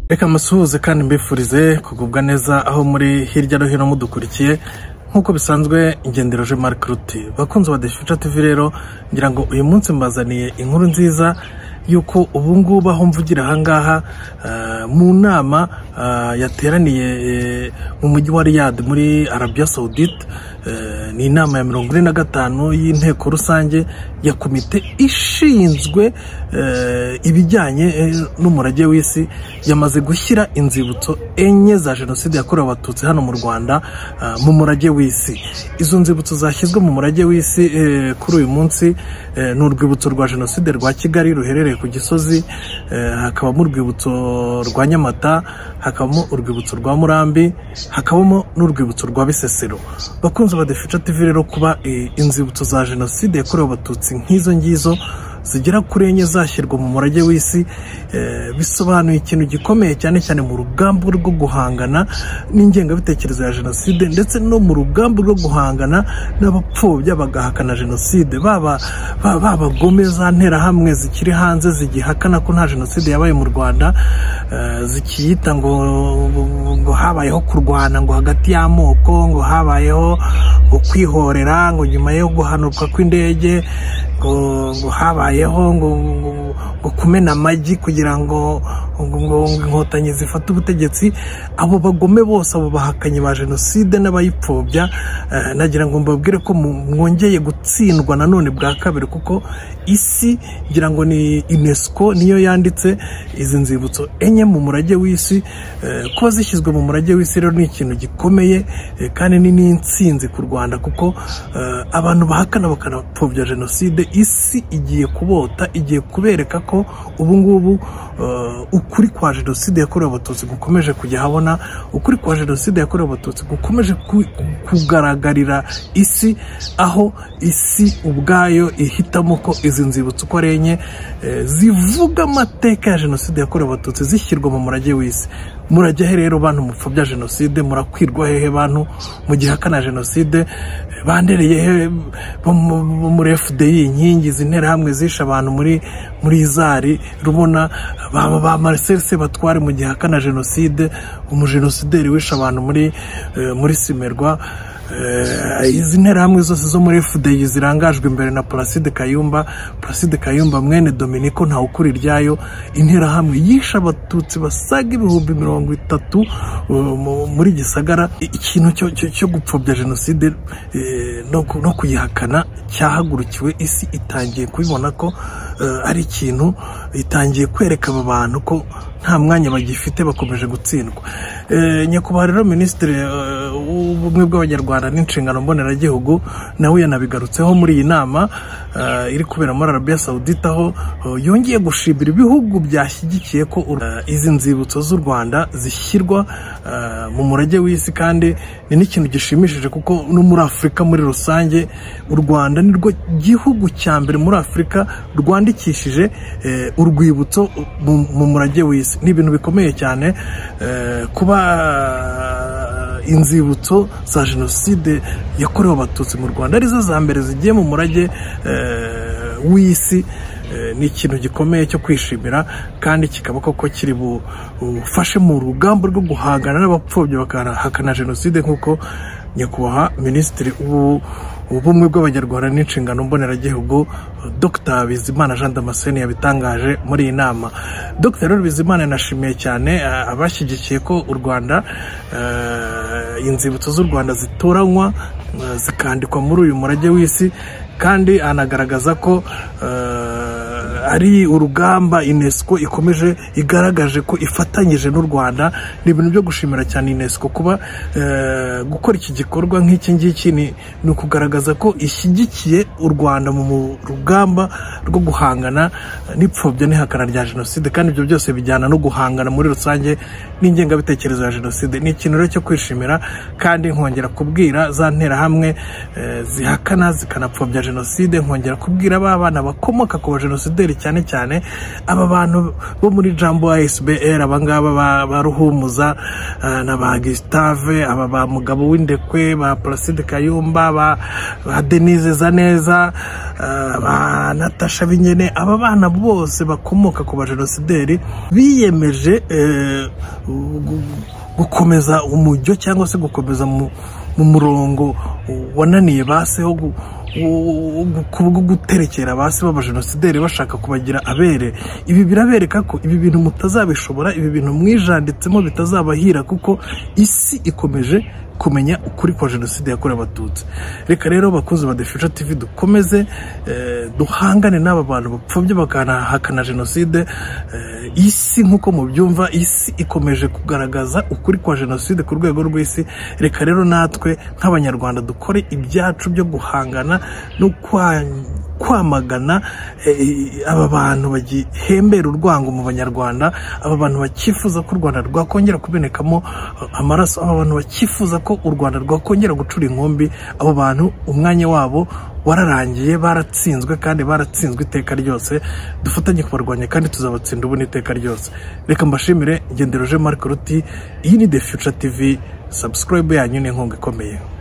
reka musuhuze kandi mbifurize kugubwa neza aho muri hirya no hino mudukurikiye nk'uko bisanzwe ingendero je marike ruti bakunzi ba defica tivi rero ngira ngo uyu munsi mbazaniye inkuru nziza y'uko ubu ngubu aho mvugira aha ngaha mu nama yateraniye mu mujyi wa riyad muri arabiya sawudite ni inama ya mirongo ine na gatanu y'inteko rusange ya komite ishinzwe ibijyanye n'umurage w'isi yamaze gushyira inzibutso enye za jenoside yakorewe abatutsi hano mu rwanda mu murage w'isi izo nzibutso zashyizwe mu murage w'isi kuri uyu munsi ni urwibutso rwa jenoside rwa kigali ruherereye ku gisozi hakabamo urwibutso rwa nyamata hakabamo urwibutso rwa murambi hakabamo n'urwibutso rwa bisesero bakunze badefica tivi rero kuba inzibutso za jenoside yakorewe abatutsi nk'izo ngizo zigera kuri enye zashyirwa mu murage w'isi bisobanuye ikintu gikomeye cyane cyane mu rugamba rwo guhangana n'ingengabitekerezo ya jenoside ndetse no mu rugamba rwo guhangana n'abapfobya bagahakana jenoside baba babagome za nterahamwe zikiri hanze zigihakana ko nta jenoside yabaye mu rwanda zikiyita ngo ngo habayeho kurwana ngo hagati y'amoko ngo habayeho ngo kwihorera ngo nyuma yo guhanurwa kw'indege ngo habayeho ngo kumena amagi kugira ngo inkotanyi zifate ubutegetsi abo bagome bose abo bahakanyi ba jenoside n'abayipfobya nagira ngo mbabwire ko mwongeye gutsindwa nanone bwa kabiri kuko isi ngira ngo ni unesco niyo yanditse izi nzibutso enye mu murage w'isi kuba zishyizwe mu murage w'isi rero ni ikintu gikomeye kandi ni n'insinzi ku rwanda kuko abantu bahakana bakanapfobya jenoside isi igiye kubota igiye kubereka ko ubu ngubu ukuri kwa jenoside yakorewe abatutsi gukomeje kujya habona ukuri kwa jenoside yakorewe abatutsi gukomeje kugaragarira isi aho isi ubwayo ihitamo ko izi nzibutso uko ari enye zivuga amateka ya jenoside yakorewe abatutsi zishyirwa mu murage w'isi murajya he rero bantu mupfobya jenoside murakwirwa hehe bantu mu gihe akana jenoside bandereye he muri fdi inkingi izi nterahamwe zishe abantu muri muri izari rubona baba ba marcel sebatware mu gihe akana jenoside umujenosideri wishe abantu muri muri simerwa izi nterahamwe zose zo muri fdi zirangajwe imbere na placide kayumba placide kayumba mwene dominiko ntawukuri iryayo interahamwe yishe abatutsi basaga ibihumbi mirongo itatu muri gisagara ikintu cyo gupfobya jenoside no kuyihakana cyahagurukiwe isi itangiye kubibona ko ari ikintu itangiye kwereka aba bantu ko nta mwanya bagifite bakomeje gutsindwa nyakubahwa rero minisitiri w'ubumwe bw'abanyarwanda n'inshingano mboneragihugu nawe yanabigarutseho muri iyi nama iri kubera muri arabiya sawudita aho yongeye gushimira ibihugu byashyigikiye ko izi nzibutso z'u rwanda zishyirwa mu murage w'isi kandi ni n'ikintu gishimishije kuko no muri afurika muri rusange u rwanda nirwo gihugu cya mbere muri afurika rwandikishije urwibutso mu murage w'isi ni ibintu bikomeye cyane kuba inzibutso za jenoside yakorewe abatutsi mu rwanda arizo za mbere zigiye mu murage w'isi ni ikintu gikomeye cyo kwishimira kandi kikaba koko kiri bufashe mu rugamba rwo guhangana n'abapfobya bakahakana jenoside nk'uko nyakubahwa minisitiri ubumwe bw'abanyarwanda n'inshingano mboneragihugu dr bizimana jean damascene yabitangaje muri iyi nama dr rero bizimana yanashimiye cyane abashyigikiye ko u rwanda inzibutso z'u rwanda zitoranywa zikandikwa muri uyu murage w'isi kandi anagaragaza ko ari urugamba inesiko ikomeje igaragaje ko ifatanyije n'u rwanda ni ibintu byo gushimira cyane inesiko kuba gukora iki gikorwa nk'iki ngiki ni ukugaragaza ko ishyigikiye u rwanda mu rugamba rwo guhangana n'ipfobya n'ihakana rya jenoside kandi ibyo byose bijyana no guhangana muri rusange n'ingengabitekerezo ya jenoside ni ikintu rero cyo kwishimira kandi nkongera kubwira za nterahamwe zihakana zikanapfobya jenoside nkongera kubwira ba bana bakomoka ku ba jenosideri bashoferi cyane cyane aba bantu bo muri jambo asbr abangaba ba ruhumuza ah, na ba gisitave aba ba mugabo w'indekwe ba placide kayumba ba ba denise zaneza ah, ba natasha binyene aba bana bose bakomoka ku bajenosideri biyemeje eh, gu- gukomeza umujyo cyangwa se gukomeza mu mu murongo wananiye base wo gu- wo- wo- wo guterekera basi b'abajenosideri bashaka kubagira abere ibi birabereka ko ibi bintu mutazabishobora ibi bintu mwijanditsemo bitazabahira kuko isi ikomeje kumenya ukuri kwa jenoside yakorewe abatutsi reka rero bakozi ba defisha tv dukomeze eh, duhangane n'aba bantu bapfobye bakanahakana jenoside eh, isi nk'uko mubyumva isi ikomeje kugaragaza ukuri kwa jenoside ku rwego rw'isi reka rero natwe nk'abanyarwanda dukore ibyacu byo guhangana no kwa- kwamagana eh, aba bantu bagihembera urwango mu banyarwanda aba bantu bakifuza ko u rwanda rwakongera kumenekamo eh, amaraso aba bantu bakifuza ko u rwanda rwakongera gucura inkumbi abo bantu umwanya wabo wararangiye baratsinzwe kandi baratsinzwe iteka ryose dufatanye kubarwanya kandi tuzabatsinda ubu n'iteka ryose reka mbashimire ngendero je marc ruti iyi ni the future tv subscribe yanyu ni inkunga ikomeye